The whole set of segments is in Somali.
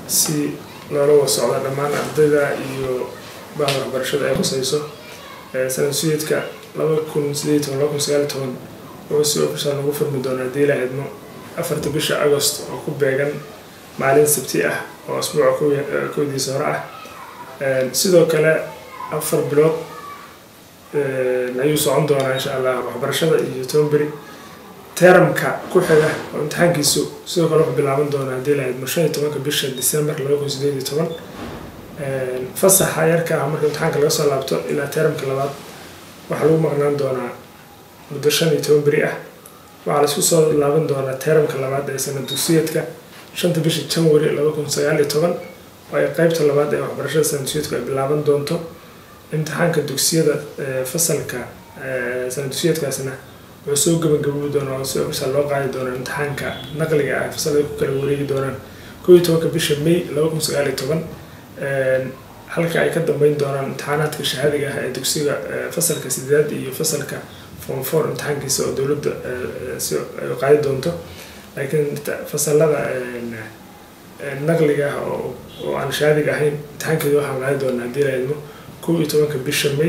si loola wada socdo dhammaan ardayda iyo bahda waxbarashada ay khusayso sanadsuyeedka laba kun sideed toban laba kun sagaal toban wuxuu si ofishaal nagu furmi doonaa haddii ilaa idmo afarta bisha agost oo ku beegan maalin sabti ah oo asbuuca kowdiisa hore ah sidoo kale afar bilood ayuu socon doonaa insha allah waxbarashada iyo tobanberi teramka ku xiga oo imtixaankiisu sidoo kale wuxuu bilaaban doonaa haddii ilaa idmo shan iyo tobanka bisha december laba kun sideed iyo toban fasaxa yarka ah marka imtixaanka laga soo laabto ilaa teramka labaad waxaa lagu maqnaan doonaa muddo shan iyo toban beri ah waxaa laisku soo laaban doonaa teramka labaad ee sanad dugsiyeedka shanta bisha janwari laba kun sagaal iyo toban oo ay qeybta labaad ee waxbarashada sanad dugsiyeedku ay bilaaban doonto imtixaanka dugsiyada fasalka sanad dugsiyeedkaasna wuxuu soo gabagabobi doonaa oo si ofisal loo qaadi doonaa imtixaanka naqliga ah fasalada ku kala wareegi doonaan kow iyo tobanka bisha may laba kun sagaal iyo toban halka ay ka dambeyn doonaan imtixaanaadka shahaadiga ah ee dugsiga fasalka sideedaad iyo fasalka form four imtixaankiisa oo dowladda si ay qaadi doonto laakiin fasalada naqliga ah oo aan shahaadiga ahayn imtixaankeeda waxaan qaadi doonaa haddii la idmo kow iyo tobanka bisha may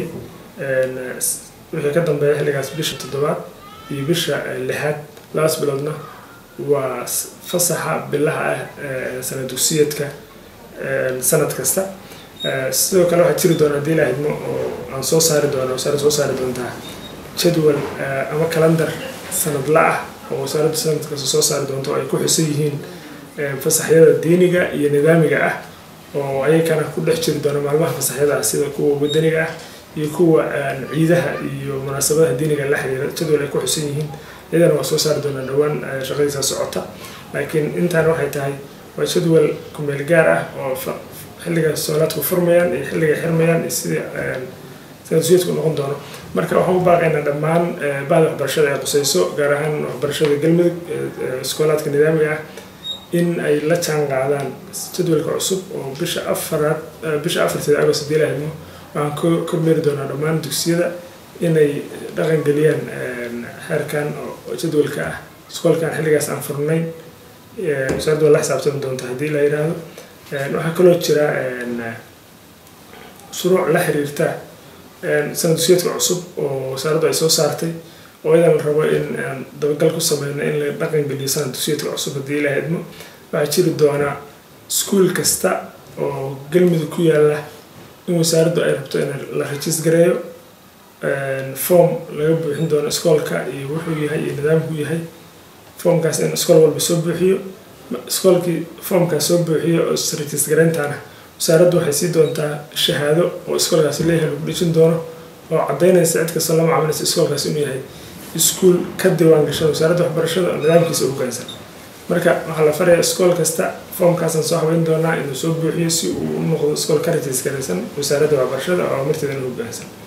wixii ka dambeeya xilligaas bisha toddobaad iyo bisha lixaad labas biloodna waa fasaxa bilaha ah sanad dugsiyeedka sanad kasta sidoo kale waxaa jiri doona haddii la idmo oo aan soo saari doona wasaaradda soo saari doontaa jadwal ama calendar sanadla ah oo wasaaraddu sanad kasta soo saari doonto oo ay ku xusan yihiin fasaxyada diiniga iyo nidaamiga ah oo ayakana ku dhex jiri doona maalmaha fasaxyada ah sida kuwa wadaniga ah iyo kuwa ciidaha iyo munaasabadaha diiniga la xiriira jadwal ay ku xusan yihiin iyadana waa soo saari doonaa dhowaan shaqadiisa socota laakiin intaan waxay tahay waa jadwal kumeel gaar ah oo xilliga soolaadku furmayaan iyo xilliga xirmayaan iyo sidii sanadsuyeedku noqon doono marka waxaan u baaqaynaa dhammaan bahda waxbarashada ay qusayso gaar ahaan waxbarashada galmudug iskoolaadka nidaamiga ah in ay la jaan qaadaan jadwalka cusub oo bisha afaraad bisha afarteeda agost hadii la hadmo waxaan kormeeri doonaa dhammaan dugsiyada inay dhaqan geliyaan xeerkan oo jadwalka ah iskoolkan xilligaas aan furnayn wasaaraddu waa la xisaabtami doonta haddii la yidhaahdo waxaa kaloo jira shuruuc la xiriirta sanad dugsiyeedka cusub oo wasaaraddu ay soo saartay oo iyadan la rabo in aan dabagal ku sameyno in la dhaqan geliyo sanad dugsiyeedka cusub haddii la idmo waxaa jiri doonaa iskuol kasta oo galmudug ku yaala in wasaaraddu ay rabto in la rajiis gareeyo form laga buuxin doono iskoolka iyo wuxuu yahay iyo nidaamku yahay formkaas in iskool walba soo buuxiyo iskoolkii formkaas soo buuxiyo oo rajiis gareyntaana wasaaraddu waxay sii doontaa shahaado oo iskoolkaasi leeyahay lagu dhejin doono oo caddaynaysa cid kastoo la macaamilaysa iskoolkaas inuu yahay iskuol ka diiwaan gashan wasaaradda waxbarashada oo nidaamkiisa u hoggaansan marka waxaa la farayaa iskool kasta formkaasaan soo habeyn doonaa inuu soo buuxiyo si uu u noqdo iskool ka rajiis garaysan wasaaradda waxbarashada oo amarteedana hoggaansan